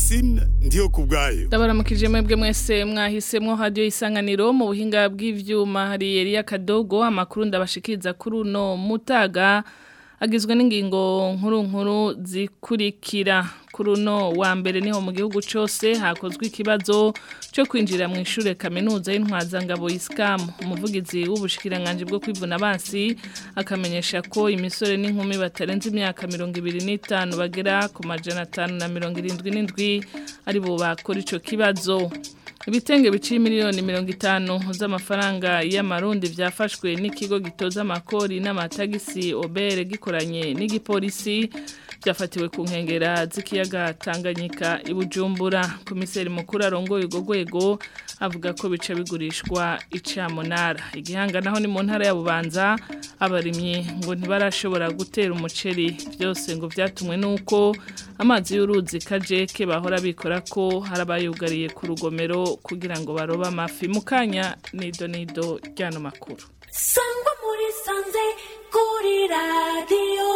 Francine ndiyo kubwayo ndabaramukije mwebwe mwese mwahisemwo radio isanganiro mu buhinga bw'ivyuma hari Elia Kadogo amakuru ndabashikiriza kuri uno mutaga agizwe n'ingingo nkuru nkuru zikurikira kuri uno wa mbere niho mu gihugu cyose hakozwe ikibazo cyo kwinjira mu ishure kaminuza y'intwazangabo iskamu umuvugizi w'ubushikiranganje bwo kwivuna abansi akamenyesha ko imisore n'inkumi batarenze imyaka mirongo ibiri n'itanu bagera ku majana atanu na mirongo irindwi n'indwi ari bo bakora ico kibazo ibitenge biciye miliyoni mirongo itanu z'amafaranga y'amarundi byafashwe n'ikigo gitoza amakori n'amatagisi obere gikoranye n'igipolisi byafatiwe ku nkengera z'ikiyaga Tanganyika i Bujumbura komiseri mukuru arongoye urwo rwego avuga ko bica bigurishwa icamunara igihanga naho ni mu ntara ya Bubanza abarimyi ngo ntibarashobora gutera umuceri byose ngo byatumwe nuko amazi y'uruzi kajeke bahora bikora ko harabayugariye ku rugomero kugira ngo barobe amafi mukanya nido nido ryano makuru sangwa muri sanze kuri radiyo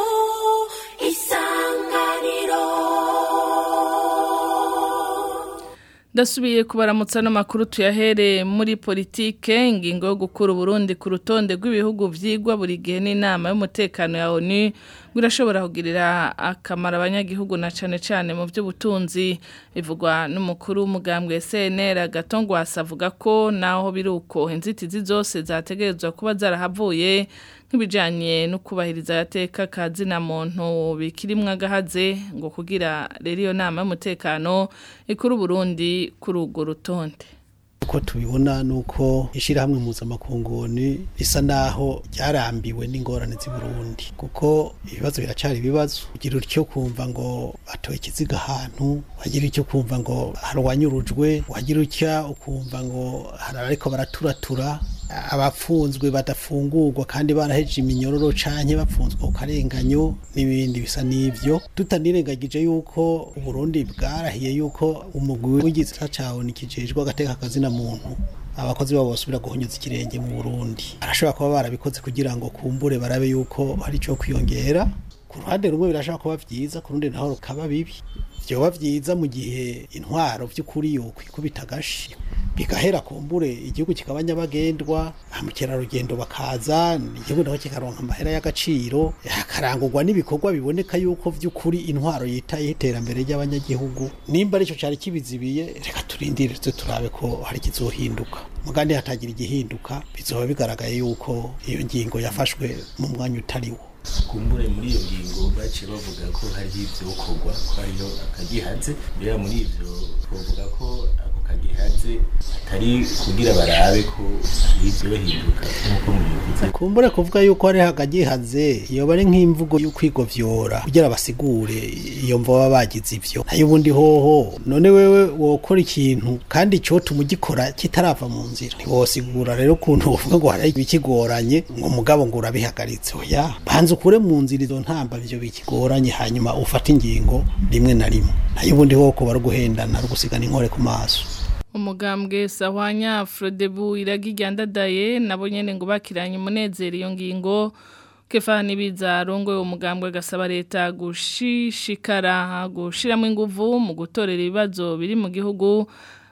isanganiro Ndasubiye kubaramutsa no makuru tuyahere muri politike ingingo yo gukura Burundi ku rutonde rw'ibihugu vyigwa buri gihe n'inama y'umutekano ya ONU birashobora kugirira akamaro abanyagihugu na cane cane mu by'ubutunzi bivugwa n'umukuru w'umugambwe CNR Gatongwa asavuga ko naho biruko inzitizi zose zategerezwa kuba zarahavuye nk'ibijanye no kubahiriza agateka kazina muntu bikirimwe agahaze ngo kugira rero iyo nama y'umutekano ikuru Burundi kuri urwo rutonde uko tubibona nuko ishirahamwe mpuzamakunguni risa naho ryarambiwe n'ingorane z'i Burundi kuko ibibazo biracari ibibazo ugira utyo kumva ngo batoye ikiziga ahantu wagira icyo kumva ngo harwanyurujwe wagira utya ukumva ngo hari ariko baraturatura abafunzwe badafungurwa kandi baraheje iminyororo canke bapfunzwe ku karenganyo n'ibindi bisa n'ivyo tutanirengagije yuko uburundi bwarahiye yuko umugwi w'igitsina cawe nikijejwe agateka kazina muntu abakozi babo basubira guhonyoza ikirenge mu Burundi arashobora kuba barabikoze kugira ngo kumbure barabe yuko hari ico kwiyongera ku ruhande rumwe birashobora kuba vyiza ku rundi naho rukaba bibi vyoba vyiza mu gihe intwaro vy'ukuri yokwikubita agashi bigahera kumbure igihugu kikaba nyabagendwa mukerarugendo bakaza igihugu naho kikaronka amahera y'agaciro hakarangurwa n'ibikorwa biboneka yuko vy'ukuri intwaro yitaye iterambere ry'abanyagihugu nimba arico cari kibizibiye reka turindire tuze turabe ko hari kizohinduka mugandi hatagira igihinduka bizoba bigaragaye yuko iyo ngingo yafashwe mu mwanya utariwo kumbure muri iyo ngingo baciye bavuga ko hariho ivyo gukorwa ko hariho akagihaze mbere muri ivyo twovuga ko ako kagihaze atari kugira barabe ko hari ivyo hinduka nk'uko mubivuze kumbure kuvuga yuko hariho akagihaze iyo bari nk'imvugo y'ukwigovyora kugira basigure iyo mvo baba bagize ivyo nayo ubundi hoho none wewe wokora ikintu kandi cotuma ugikora kitarava mu nzira ntiwosigura rero ukuntu uvuga ngo hari ibikigoranye ngo mugabo ngo urabihagaritse oya banza ukure mu nzira izo ntamba ivyo bikigoranye hanyuma ufate ingingo rimwe na rimwe nayo ubundi hoho kuba ari uguhendana ari ugusigana inkore ku maso umugambwe sahwanya Frodebu iragijyandadaye nabo nyene ngo bakiranye umunezero iyo ngingo Kefani biza rongo umugambwe gasaba leta gushishikara gushiramo inguvu mu gutorera ibibazo biri mu gihugu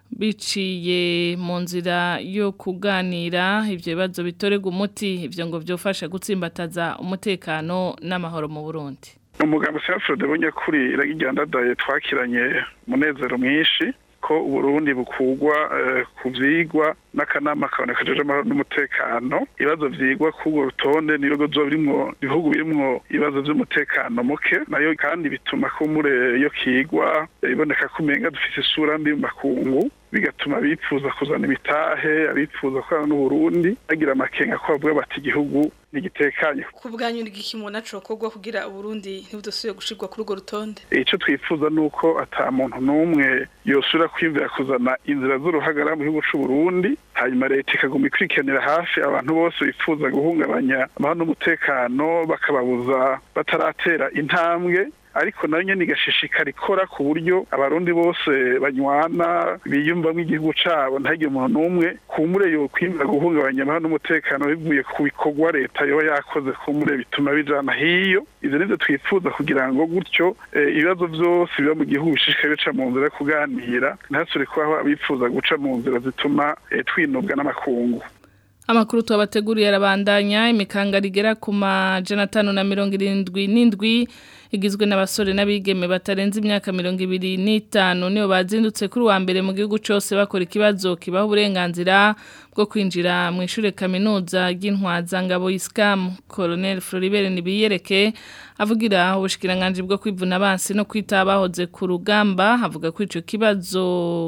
biciye mu nzira yo kuganira ibyo bibazo bitorega umuti ibyo ngo byofasha gutsimbataza umutekano n'amahoro mu Burundi umugambi Sefrode bunyakuri iragijyandadaye twakiranye umunezero mwinshi ko uburundi bukugwa ku vyigwa n'akanama kaboneka jeje amahoro n'umutekano ibibazo vyigwa k'urwo rutonde n'ibigo vyo birimwo ibihugu birimwo ibibazo vy'umutekano muke nayo kandi bituma kumure iyo kigwa iboneka ko umenga dufise isura mbi mu makungu bigatuma abifuza kuzana imitahe abifuza gukorana n'uburundi bagira amakenga ko bavuga bati igihugu nigitekanye ku bwanyu n'igiki umuntu acokorwa kugira uburundi ntibudasubire gushirwa kuri urwo rutonde icyo twifuza ni uko ata muntu n'umwe yosubira kwiyumvira kuzana inzira z'uruhagara mu gihugu c'uburundi hanyuma leta ikaguma ikurikiranira hafi abantu bose bifuza guhungabanya amahoro n'umutekano bakababuza bataratera intambwe ariko nayo nyene igashishikara ikora ku buryo abarundi bose banywana biyumvamo igihugu cabo ntagire umuntu n'umwe kumure yo kwimba guhungabanya amahoro n'umutekano bivuye ku bikorwa leta yoba yakoze kumure bituma bijana hiyo ivyo nivyo twifuza kugira ngo gutyo eh, ibibazo vyose biba mu gihugu bishishikare bica mu nzira yo kuganira ntasubire kubaho abifuza guca mu nzira zituma eh, twinubwa n'amakungu Amakuru tuwabateguriye arabandanya imikanga rigera ku majana atanu na mirongo irindwi n'indwi igizwe n'abasore n'abigeme batarenze imyaka mirongo ibiri n'itanu nibo bazindutse kuri wa mbere mu gihugu cyose bakora ikibazo kibaha uburenganzira bwo kwinjira mu ishure kaminuza ry'intwaza ngabo isikamu Colonel Floribert Nibiyereke avugira ubushikiranganje bwo kwivuna abansi no kwita abahoze ku rugamba avuga ko ico kibazo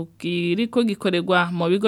kiriko gikorerwa mu bigo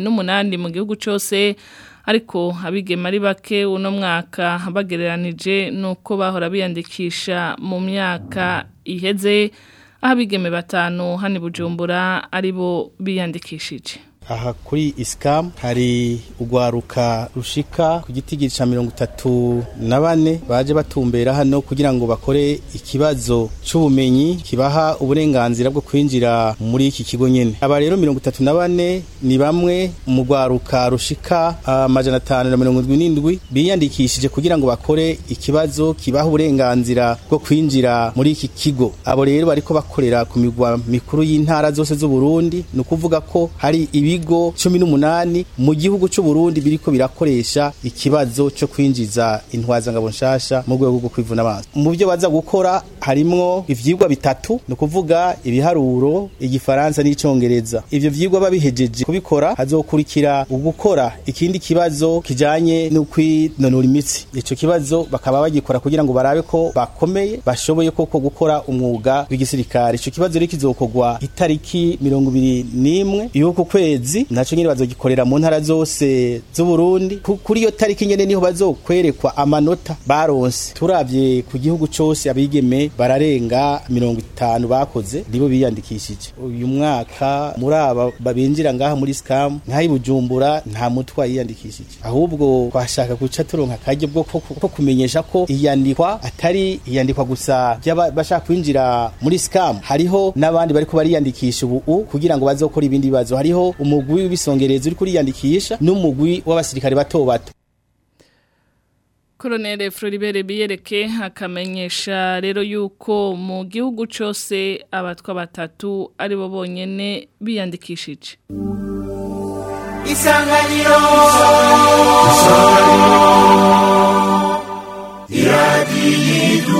18 mu gihugu cyose ariko abigema ari bake uno mwaka bagereranije nuko bahora biyandikisha mu myaka iheze aho abigeme batanu hani bujumbura aribo biyandikishije aha kuri isikamu hari urwaruka rushika ku giti ca mirongo itatu na bane baje batumbera hano kugira ngo bakore ikibazo c'ubumenyi kibaha uburenganzira bwo kwinjira muri iki kigo nyene aba rero mirongo itatu na bane ni bamwe mu rwaruka rushika amajana atanu na mirongo indwi n'indwi biyandikishije kugira ngo bakore ikibazo kibaha uburenganzira bwo kwinjira muri iki kigo abo rero bariko bakorera ku migwa mikuru y'intara zose z'uburundi ni ukuvuga ko hari ibi ibigo cumi n'umunani mu gihugu cy'u Burundi biriko birakoresha ikibazo cyo kwinjiza intwazangabo nshasha mu rwego rwo kwivuna abanza mu byo baza gukora harimwo ivyigwa bitatu ni ukuvuga ibiharuro igifaransa n'icongereza ivyo vyigwa babihejeje kubikora hazokurikira ugukora ikindi kibazo kijanye no kwinonora imitsi ico kibazo bakaba bagikora kugira ngo barabe ko bakomeye bashoboye koko gukora umwuga w'igisirikare ico kibazo rero kizokorwa itariki mirongo ibiri n'imwe y'uku kwezi kwezi naco nyene bazogikorera mu ntara zose z'u Burundi kuri iyo tariki nyene niho bazokwerekwa amanota baronse turavye ku gihugu cose abigeme bararenga 50 bakoze nibo biyandikishije uyu mwaka muri aba babinjira ngaha muri scam nkayi bujumbura nta mutwa yiyandikishije ahubwo twashaka guca turonka karyo bwo ko kumenyesha ko iyandikwa atari iyandikwa gusa bashaka kwinjira muri scam hariho n'abandi bariko bariyandikisha ubu kugira ngo bazokora ibindi bibazo hariho umugwi w'ibisongereza uri kuriyandikisha n'umugwi w'abasirikare bato bato Colonel Floribert Biyereke akamenyesha rero yuko mu gihugu cyose abatwa batatu ari bo bonyene biyandikishije Isanganiro Isanganiro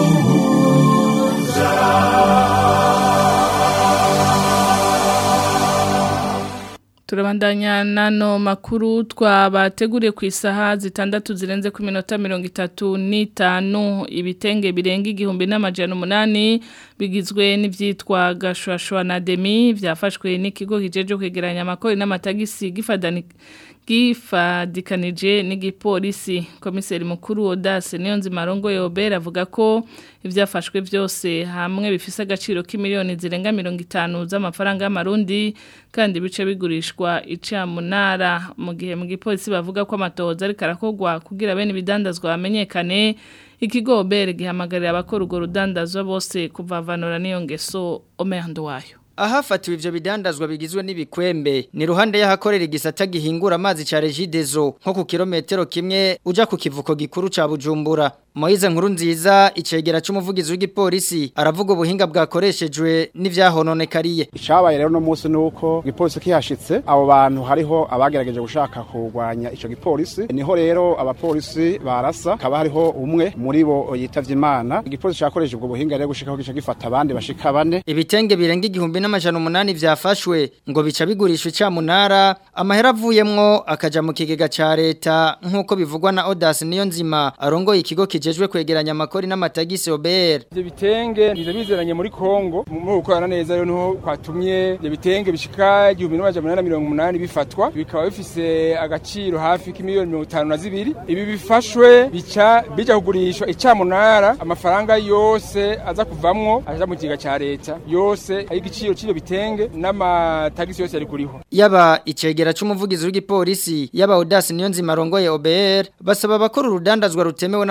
Turabandanya nano makuru twabateguriye ku isaha zitandatu zirenze ku minota mirongo itatu n'itanu ibitenge birenga igihumbi n'amajana umunani bigizwe n'ivyitwa gashwashwa na demi vyafashwe n'ikigo kijeje kwegeranya amakori n'amatagisi gifadani gifadikanije n'igipolisi komiseri mukuru Odase Niyonzima Rongo Yobera avuga ko ivyafashwe byose hamwe bifise agaciro k'imiliyoni zirenga 50 z'amafaranga y'amarundi kandi bice bigurishwa icamunara mu gihe mu gipolisi bavuga ko amatohoza ari karakogwa kugira bene ibidandazwa bamenyekane ikigo Obere gihamagarira abakora urwo rudandazwa bose kuvavanura n'iyo ngeso Omerndo wayo Ahafatiwe ivyo bidandazwa bigizwe n'ibikwembe ni ruhande y'ahakorera igisata gihingura amazi ca Regideso nko ku kilometero kimwe uja ku kivuko gikuru ca Bujumbura Moize nkuru nziza icegera c'umuvugizi w'igipolisi aravuga ubuhinga bwakoreshejwe n'ivyahononekariye Icabaye rero no munsi nuko igipolisi kihashitse abo bantu hariho abagerageje gushaka kurwanya ico gipolisi niho rero abapolisi barasa kaba hariho umwe muri bo yitavye Imana igipolisi cakoresheje ubwo buhinga rero gushikaho gica gifata abandi bashika bane ibitenge birenga igihumbi n'amajana umunani vyafashwe ngo bica bigurishwa icamunara amahera avuyemwo akaja mu kigega ca leta nk'uko bivugwa na Odas niyo nzima arongoye ikigo kijejwe kwegeranya amakori n'amatagisi OBR ivyo bitenge biza bizeranye muri Kongo mu gukorana neza rero niho kwatumye ivyo bitenge bishika 1880 bifatwa bikaba bifise agaciro hafi k'imiliyoni 52 ibi bifashwe bica bija kugurishwa icamunara amafaranga yose aza kuvamwo aja mu kigega ca leta yose ayigiciro cyo bitenge n'amatagisi yose ari kuriho yaba icegera c'umuvugizi w'igipolisi yaba Odas niyo nzima arongoye OBR basaba abakora urudandazwa rutemewe n'amategeko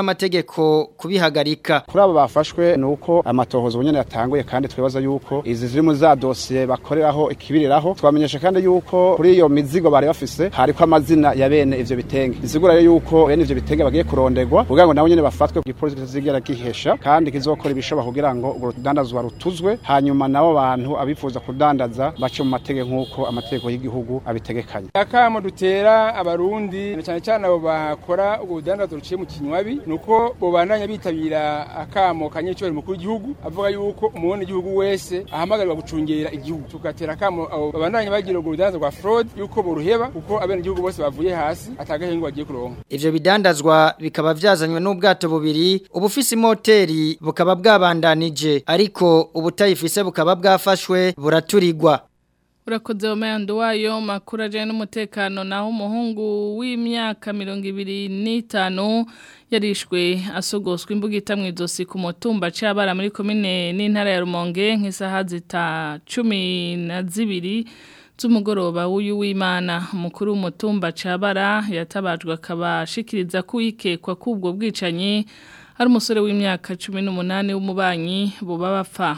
amategeko kubihagarika kuri abo bafashwe ni uko amatohoza ubunyene yatanguye kandi twibaza yuko izi ziri mu za dosiye bakoreraho ikibiriraho twamenyesha kandi yuko kuri iyo mizigo bari bafise hariko amazina ya bene ivyo bitenge bisigura rero yuko bene ivyo bitenge bagiye kuronderwa kugira ngo nabo nyene bafatwe igipolisi kitazigera gihesha kandi kizokora ibishoboka kugira ngo urwo rudandazwa rutuzwe hanyuma nabo bantu abifuza kudandaza bace mu mategeko nk'uko amategeko y'igihugu abitegekanya akamo dutera abarundi cyane cyane abo bakora ubwo budandazo ruciye mu kinywabi nuko bobandanya bitabira akamo kanyecyo mukuru w'igihugu avuga yuko umurundi igihugu wese ahamagarirwa gucungera igihugu tugatera akamo abo babandanya bagira ubwo budandazo bwa fraud yuko boruheba kuko abene igihugu bose bavuye hasi atagahengo bagiye kuronka ivyo bidandazwa bikaba vyazanywe n'ubwato bubiri ubufise imoteri bukaba bwabandanije ariko ubutayifise bukaba bwafashwe buraturirwa Urakoze omeyando wayo makuru ajanye n'umutekano naho umuhungu w'imyaka mirongo ibiri n'itanu yarishwe asogoswa imbugita mu izosi ku mutumba c'abara muri komine n'intara ya Rumonge nk'isaha zita cumi na zibiri z'umugoroba w'uyu w'Imana umukuru w'umutumba c'abara yatabajwe akaba ashikiriza ko yikekwa k'ubwo bwicanyi ari umusore w'imyaka cumi n'umunani w'umubanyi boba bapfa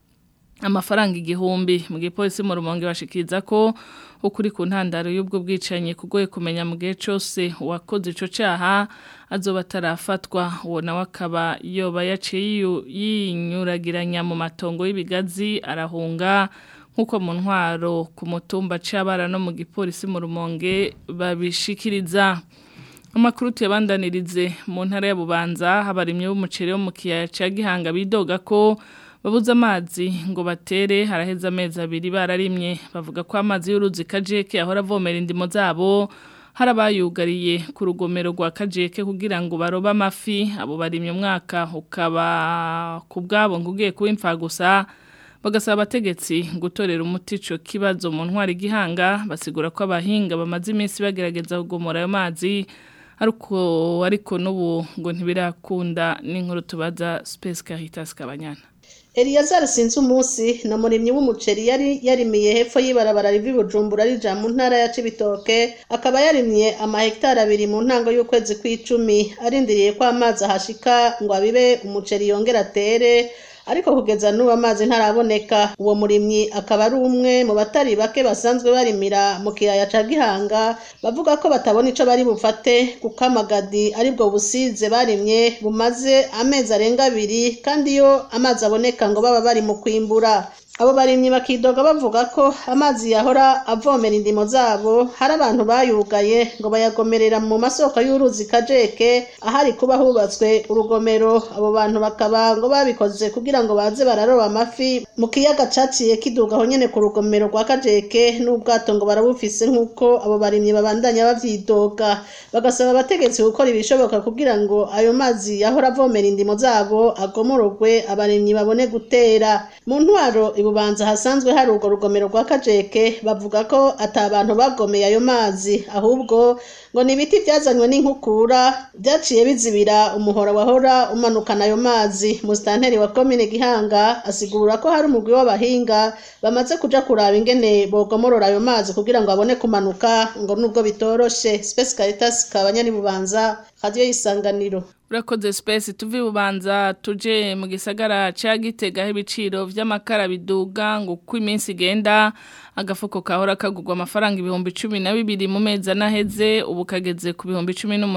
amafaranga igihumbi mu gipolisi mu rumonge bashikiriza ko ukuri ku ntandaro y'ubwo bwicanyi kugoye kumenya mu gihe cyose uwakoze ico caha azoba atarafatwa uwo nawe akaba yoba yaciye yinyuragiranya mu matongo y'ibigazi arahunga nk'uko mu ntwaro ku mutumba c'abara no mu gipolisi mu rumonge babishikiriza amakuru tuyabandanirize mu ntara ya bubanza habarimye b'umuceri wo mu kiyaya ca gihanga bidoga ko babuze amazi ngo batere haraheze amezi abiri bararimye bavuga ko amazi y'uruzi kajeke ahora avomera indimo zabo harabayugariye ku rugomero rwa kajeke kugira ngo barobe amafi abo barimye umwaka ukaba ku bwabo ngo ugiye kuba imfa gusa bagasaba abategetsi gutorera umuti ico kibazo mu ntwari gihanga basigura ko abahinga bamaze iminsi bagerageza kugomora ayo mazi ariko ariko n'ubu ngo ntibirakunda n'inkuru tubaza Space Caritas Kabanyana Eliyazar sinzi umunsi na murimyi w'umuceri yari yarimiye hepfo y'ibarabara rivi Bujumbura rija mu ntara ya Cibitoke akaba yarimye amahegitari abiri mu ntango y'ukwezi kw'icumi arindiriye ko amazi ahashika ngo abibe umuceri yongera atere ariko kugeza n'ubu amazi ntaraboneka uwo murimyi akaba ari umwe mu batari bake basanzwe barimira mu kiyaya ca gihanga bavuga ko batabona ico bari bufate kuko amagadi aribwo busize barimye bumaze amezi arenga abiri kandi iyo amazi aboneka ngo baba bari mu kwimbura abo barimyi bakidoga bavuga ko amazi yahora avomera indimo zabo hari abantu bayugaye ngo bayagomerera mu masoko y'uruzi kajeke ahari kuba hubatswe urugomero abo bantu bakaba ngo babikoze kugira ngo baze bararoba amafi mu kiyaga caciye kidugaho nyene ku rugomero rwa kajeke n'ubwato ngo barabufise nk'uko abo barimyi babandanya bavyidoga bagasaba abategetsi gukora ibishoboka kugira ngo ayo mazi yahora avomera indimo zabo agomorogwe abarimyi babone gutera mu ntwaro ibubanza hasanzwe hari urwo rugomero rwa kajeke bavuga ko ata bantu bagomeye ayo mazi ahubwo ngo ni ibiti byazanywe n'inkukura byaciye bizibira umuhora wahora umanukana ayo mazi musitanteri wa komine gihanga asigura ko hari umugwi w'abahinga bamaze kuja kuraba ingene bogomorora ayo mazi kugira ngo abone kumanuka ngo nubwo bitoroshe Space Caritas kabanyani bubanza radio y'isanganiro Urakoze space tuvi bubanza tuje mu gisagara ca Gitega ibiciro vy'amakara biduga ngo ku iminsi igenda agafuko kahora kagurwa amafaranga ibihumbi 12 mu mezi anaheze ubu kageze ku bihumbi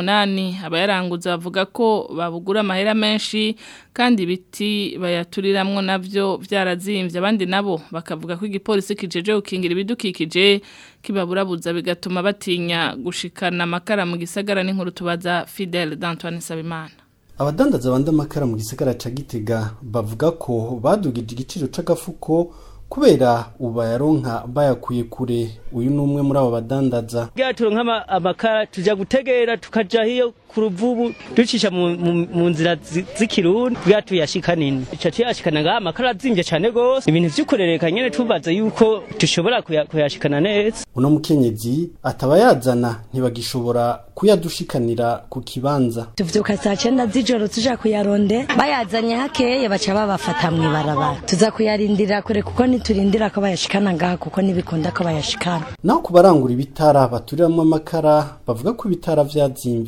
18 abayaranguza bavuga ko babugura amahera menshi kandi ibiti bayaturiramwo navyo vyarazimvye abandi nabo bakavuga ko igipolisi kijeje gukingira ibidukikije kibaburabuza bigatuma batinya gushikana amakara mu gisagara n'inkuru tubaza Fidel d'Antoine Sabimana abadandaza banda amakara mu gisagara ca Gitega bavuga ko badugije igiciro c'agafuko kubera ubayaronka bayakuye kure uyu ni umwe muri abo badandaza turonka amakara tuja gutegera tukaja hiyo ku ruvubu ducisha mu nzira z'ikirundi bwa tuyashika nini ica tuyashikana ngaha amakara azimvye cane gose ibintu vy'ukurereka nyene tubaza yuko dushobora kuyashikana neza uno mukenyezi ataba yazana ntibagishobora kuyadushikanira ku kibanza tuvyuka saa cenda z'ijoro tuja kuyaronde bayazanye hakeye baca babafata mw'ibarabara tuza kuyarindira kure kuko niturindira ko bayashikana ngaha kuko ntibikunda ko bayashikana naho ku barangura ibitara baturiramwo amakara bavuga ko ibitara vyazimvye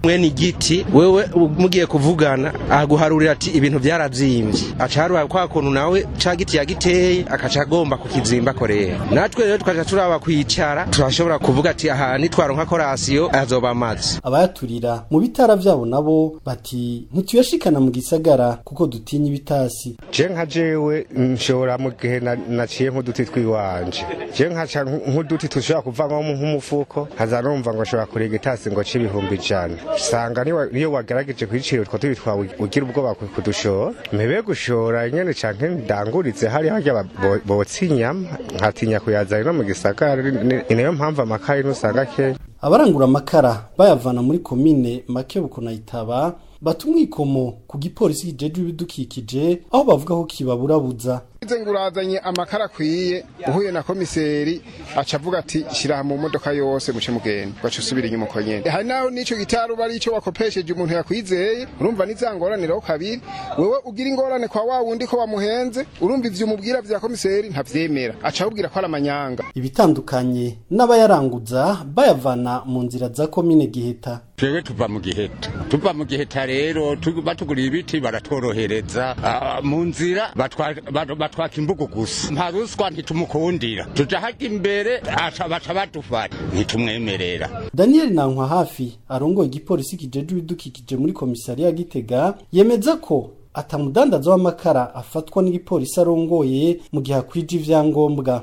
mwene igiti wewe mugiye kuvugana aguharurira ati ibintu byarazimvye acaruha kwa kuntu nawe ca giti yagiteye akaca agomba kukizimba korera natwe rero tukaja turaba kwicara turashobora kuvuga ati aha nitwaronka korasiyo azoba amazi abayaturira mu bitara vyabo nabo bati ntituyashikana mu gisagara kuko dutinya ibitasi je nka jewe nshobora mu gihe na- naciye nk'uduti twiwanje je nkaca nk'uduti tushobora kuvamwo nk'umufuko nkaza numva ngo nshobora kuriga itasi ngo c'ibihumbi ijana usanga niwa- niyo wagerageje kwicira utwo tubi twawe ugira ubwoba ku- kudushora mpebe gushora nyene canke ndanguritse hari harya ba- bo- botsa inyama nkatinya kuyazana no mu gisagara ni- ni ni nayo mpamvu amakaye nusanga kenya abarangura amakara bayavana muri komine makebuko na itaba bata umwikomo ku gipolisi kijejwe ibidukikije aho bavuga ko kibaburabuza Ize ngurazanye amakara akwiye uhuye na komiseri aca avuga ati shira mu modoka yose muce mugenda gaca usubira inyuma uko nyene hari naho nico gitaru bari ico wakopesheje umuntu yakwizeye urumva nizangoraniraho kabiri wewe ugira ingorane kwa wa wundi ko wamuhenze urumva ivyo umubwira vya komiseri ntavyemera aca akubwira ko ari amanyanga ibitandukanye n'abayaranguza bayavana mu nzira za komine giheta twebwe tuva mu giheta tuva mu giheta rero tu- batuguriye ibiti baratworohereza Ah, mu nzira batwa- bat- batwaka imbugu gusa nta ruswa ntitumukundira tuja hajya imbere aca baca badufata ntitumwemerera daniel nankwa hafi arongoye igipolisi kijejwe ibidukikije muri komisariya ya gitega yemeza ko atamudandaza w'amakara afatwa n'igipolisi arongoye mu gihe akwije ivyangombwa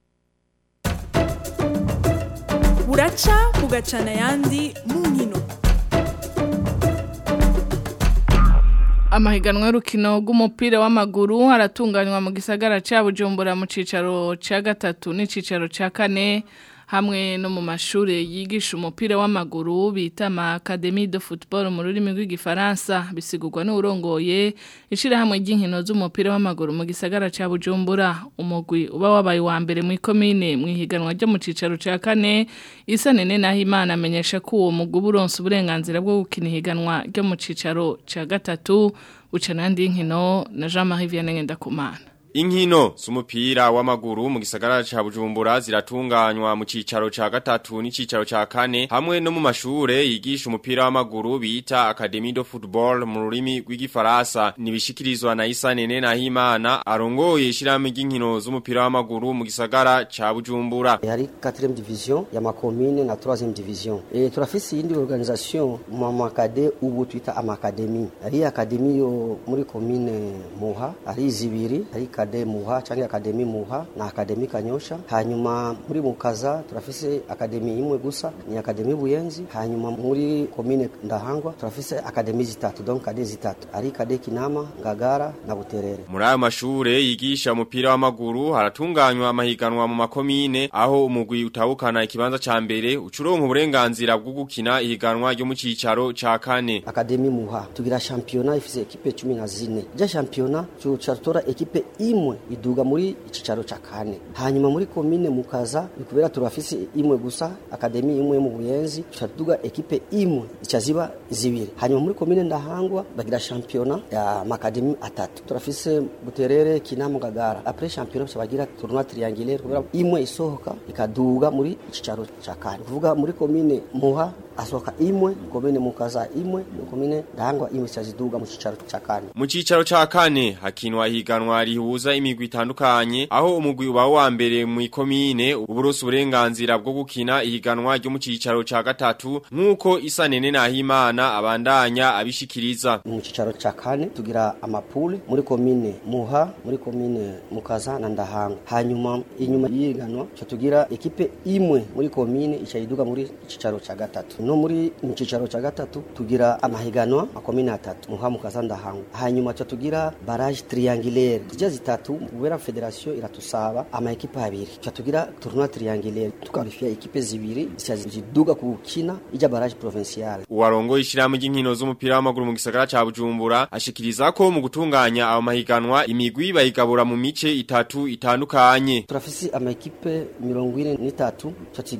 buraca bugacana ayandi mu nkino Amahiganwa y'urukino rw'umupira w'amaguru aratunganywa mu gisagara ca Bujumbura mu cicaro ca gatatu n'icicaro ca kane hamwe no mu mashure yigisha umupira w'amaguru bita ama Académie de football mu rurimi rw'igifaransa bisigurwa n'urongoye ishirahamwe ry'inkino z'umupira w'amaguru mu gisagara ca Bujumbura umugwi uba wabaye wa mbere mu komine mu ihiganwa ryo mu cicaro ca kane isa nene naho imana amenyesha ko uwo mugwi uba uronse uburenganzira bwo gukina ihiganwa ryo mu cicaro ca gatatu uca nandi nkino na Jean-Marie Vianney Ngendakumana Inkino z'umupira w'amaguru mu gisagara ca Bujumbura ziratunganywa mu cicaro ca gatatu n'icicaro ca kane hamwe no mu mashure yigisha umupira w'amaguru bita Académie de Football mu rurimi rw'igifaransa nibishikirizwa na Isanene Nahimana arongoye ishirahamwe ry'inkino z'umupira w'amaguru mu gisagara ca Bujumbura hari 4e division ya makomine na 3e division e turafise iyindi organisation mu makade ubu twita amakademi hari akademi yo muri komine muha hari zibiri hari akade muha canke akademi muha na akademi kanyosha hanyuma muri mukaza turafise akademi imwe gusa ni akademi buyenzi hanyuma muri komine ndahangwa turafise akademi zitatu donc kade zitatu ari kade kinama ngagara na buterere Muri ayo mashure yigisha umupira w'amaguru haratunganywa amahiganwa mu makomine aho umugwi utahukana ikibanza ca mbere ucuronka uburenganzira bwo gukina ihiganwa ryo mu cicaro ca kane. akademi muha tugira shampiyona ifise ekipe cumi na zine ja shampiyona tuca tora ekipe imwe iduga muri icicaro ca kane hanyuma muri komine mukaza nikubera turafise imwe gusa akademi imwe mu buyenzi tuca tuduga ekipe imwe ica ziba zibiri hanyuma muri komine ndahangwa bagira shampiyona ya makademi atatu turafise buterere kinama ngagara apres shampiyona tuca bagira tournoi triangulaire kubera imwe isohoka ikaduga muri icicaro ca kane kuvuga muri komine muha asohoka imwe komine mukaza imwe komine ndahangwa imwe ica ziduga mu cicaro ca kane Mu cicaro ca kane hakinwa ihiganwa rihuza imigwi itandukanye aho umugwi uba wa mbere mu ikomine uburoso uburenganzira bwo gukina ihiganwa ryo mu cicaro ca gatatu nkuko Isanene Nahimana abandanya abishikiriza. mu cicaro ca kane tugira amapule muri komine muha muri komine mukaza na ndahanga hanyuma inyuma y'ihiganwa ca tugira ekipe imwe muri komine ica yiduga muri cicaro ca gatatu no muri mu cicaro ca gatatu tugira amahiganwa makomine atatu muha mukaza ndahanga hanyuma ca tugira barage triangulaire zija zitatu kubera federation iratusaba ama ekipe abiri ca tugira tournoi triangulaire tukarifia ekipe zibiri zica ziduga kukina ija barage provinciale Uwarongo ishiramu ry'inkino z'umupira w'amaguru mu gisagara ca Bujumbura ashikiriza ko mu gutunganya ayo mahiganwa imigwi bayigabura mu mice itatu itandukanye. turafise ama ekipe mirongo ine n'itatu ca tugira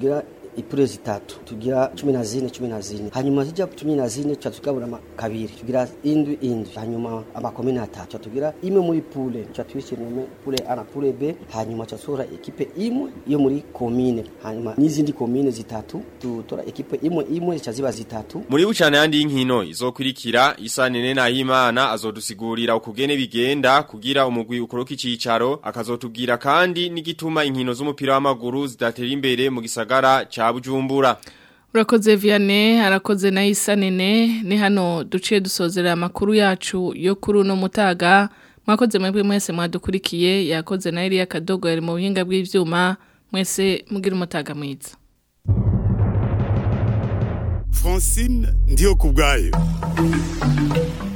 ipure zitatu tugira cumi na zine cumi na zine hanyuma zijya cumi na zine tuca tugabura ama- kabiri tugira indwi indwi hanyuma amakomine atatu tuca tugira imwe muri pule tuca tuyishyiramo pule A na pule B hanyuma tuca dutora ekipe imwe yo muri komine hanyuma n'izindi komine zitatu dutora ekipe imwe imwe zica ziba zitatu Muri bucana yandi y'inkino izokurikira isa nene na himana azodusigurira ukugene bigenda kugira umugwi ukoroka icicaro akazotubwira kandi n'igituma inkino z'umupira w'amaguru zidatera imbere mu gisagara ca Bujumbura. Urakoze Vianney, arakoze na Isa nene, ni hano duciye dusozera amakuru yacu yo kuri uno mutaga. Mwakoze mwebwe mwese mwadukurikiye, yakoze na Elia Kadogo yari mu buhinga bw'ivyuma, mwese mugira umutaga mwiza. Francine ndiyo kubwayo